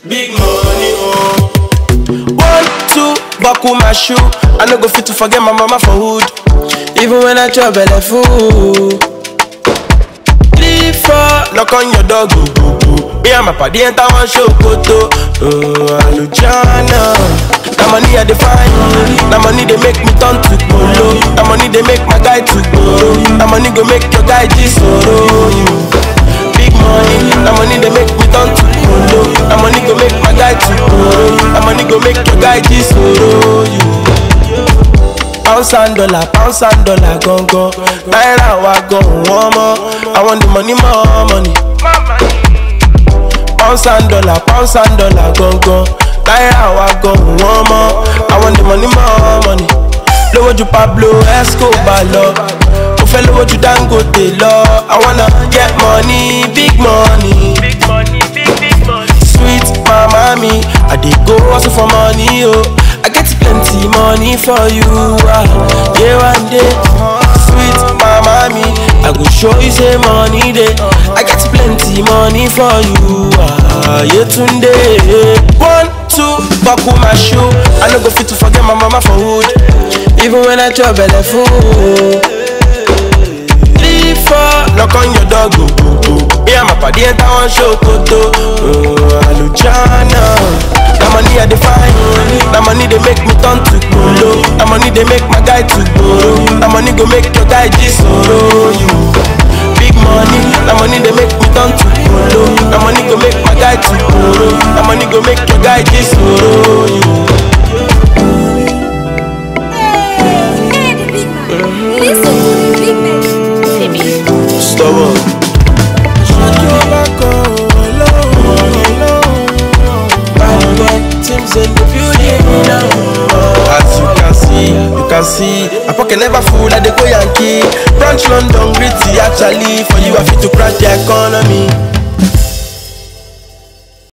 Big money, oh. One, two, buckle my shoe. I no go fit to forget my mama for hood. Even when I chop belle full. Three, four, knock on your door, go, go, go. Me and my party enter one show, koto. Oh, Alujana. That money I define. That money they make me turn to polo. That money they make my guy to go. That money go make your guy jisoro. Big money. That money they make me turn to polo. That money go make my guy to go. That money go make your guy jisoro. Pounds and dollar, pounds and dollar, gone gone. Naira wa gone one more. I want the money, more money. Pounds and dollar, pounds and dollar, gone gone. Naira wa gone one more. I want the money, more money. Lówó ju Pablo Escobar lọ. Mo fẹ́ lówó ju Dangote lọ. I wanna get money, big money. Big money, big, big money. Sweet mama me, I dey go hustle for money, oh. I get plenty money for you, ah. Yeah, one day. Sweet mama me, I go show you say money day. I get plenty money for you, ah. Yeah, tunde. One, two, buckle my shoe. I no go fit to forget my mama for hood. Even when I chop belle full. Three, four, knock on your door, go, go, go. Me and my party enter one show, koto. Oh, Alujana. That money I define. That money they make me turn to polo. That money they make my guy to go. That money go make your guy jisoro. You big money. That money they make me turn to polo. That money go make my guy to go. That money go make your guy jisoro. You Hey, the big man. Listen to the big man. stubborn. As you can see, you can see, my pocket never full like they go Yankee. Branch London, gritty actually. For you, I fit to crash the economy.